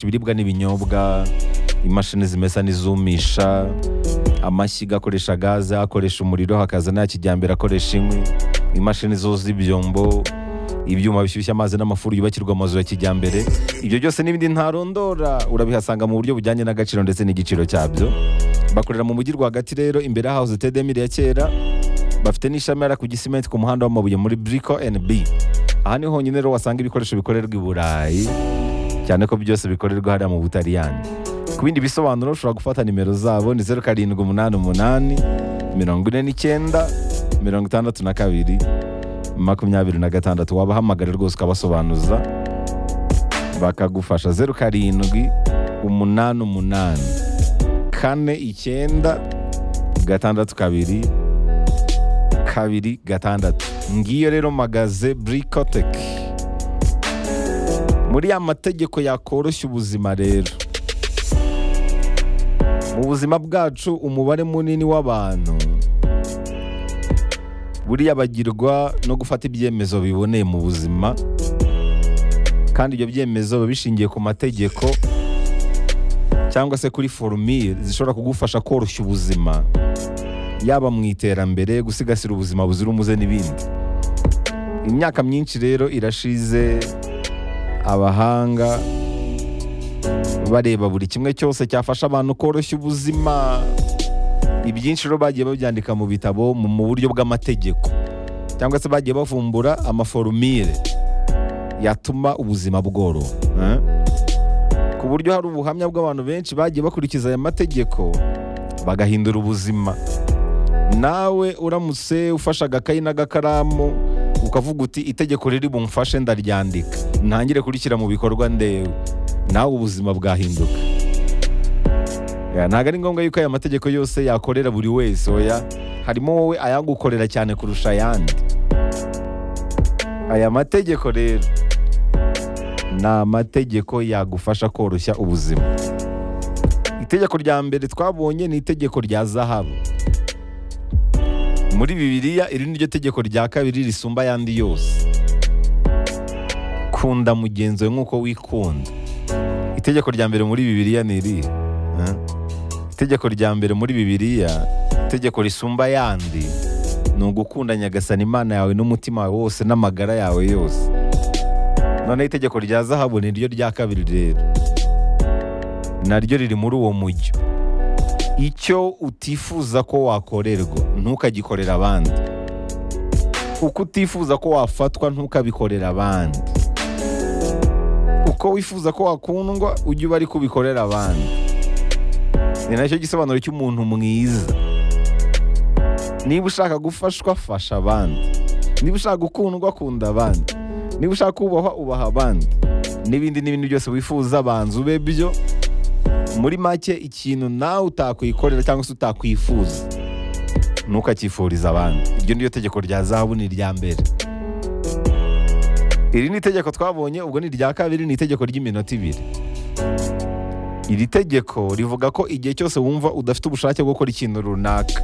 ibiribwa n'ibinyobwa imashini zimesa n'izumisha amashyi akoresha gaze akoresha umuriro hakaza n'aya kijyambere akoresha inkwi imashini zoza ibyombo ibyuma bishyushya amazi n'amafuru yubakirwa amazu ya kijyambere ibyo byose n'ibindi ntarondora urabihasanga mu buryo bujyanye n'agaciro ndetse n'igiciro cyabyo bakorera mu mujyi rwagati rero imbere ya hawuze tedemire ya kera bafite n'ishami yari ku gisimenti ku muhanda w'amabuye muri briko NB aha niho honyine rero wasanga ibikoresho bikorerwa i burayi cyane ko byose bikorerwa hariya mu butaliyani ku bindi bisobanuro ushobora gufata nimero zabo ni zeru karindwi umunani umunani mirongo ine n'icyenda mirongo itandatu na kabiri makumyabiri na gatandatu wabahamagara rwose ukabasobanuza bakagufasha zeru karindwi umunani umunani kane icyenda gatandatu kabiri kabiri gatandatu ngiyo rero magaze burikoteki muri ya mategeko yakoroshya ubuzima rero mu buzima bwacu umubare munini w'abantu buriya bagirwa no gufata ibyemezo biboneye mu buzima kandi ibyo byemezo biba bishingiye ku mategeko cyangwa se kuri forumire zishobora kugufasha koroshya ubuzima yaba mu iterambere gusigasira ubuzima buzira umuze n'ibindi imyaka myinshi rero irashize abahanga bareba buri kimwe cyose cyafasha abantu koroshya ubuzima ibyinshi rero bagiye babyandika mu bitabo mu buryo bw'amategeko cyangwa se bagiye bavumbura amaforumire yatuma ubuzima bworoha eh? ku buryo hari ubuhamya bw'abantu benshi bagiye bakurikiza aya mategeko bagahindura ubuzima nawe uramutse ufashe agakayi n'agakaramu ukavuga uti itegeko riri bumfashe ndaryandika ntangire kurishyira mu bikorwa ndewe nawe ubuzima bwahinduka Ya, ntabwo ari ngombwa yuko aya mategeko yose yakorera buri wese oya harimo wowe ayagukorera cyane kurusha ayandi aya mategeko rero ni amategeko yagufasha koroshya ubuzima itegeko rya mbere twabonye ni itegeko rya zahabu muri bibiliya iri niryo tegeko rya kabiri risumba ayandi yose kunda mugenzi we nk'uko wikunda itegeko rya mbere muri bibiliya ni irihe Eh? itegeko rya mbere muri bibiliya itegeko risumba ayandi ni ugukunda nyagasani imana yawe n'umutima wawe wose n'amagara yawe yose noneho itegeko rya zahabu ni ryo rya kabiri rero naryo riri muri uwo mujyo icyo utifuza ko wakorerwa ntukagikorera abandi uko utifuza ko wafatwa ntukabikorera abandi uko wifuza ko wakundwa ujye uba ariko ubikorera abandi ni nacyo gisobanuro cy'umuntu mwiza niba ushaka gufashwa fasha abandi niba ushaka gukundwa kunda abandi niba ushaka kubahwa ubaha abandi n'ibindi n'ibindi byose wifuza banza ube byo muri make ikintu nawe utakwikorera cyangwa se utakwifuza ntukacyifuriza abandi iryo niryo tegeko rya zahabu ni irya mbere iri ni itegeko twabonye ubwo ni irya kabiri ni itegeko ry'iminota ibiri iri tegeko rivuga ko igihe cyose wumva udafite ubushake bwo gukora ikintu runaka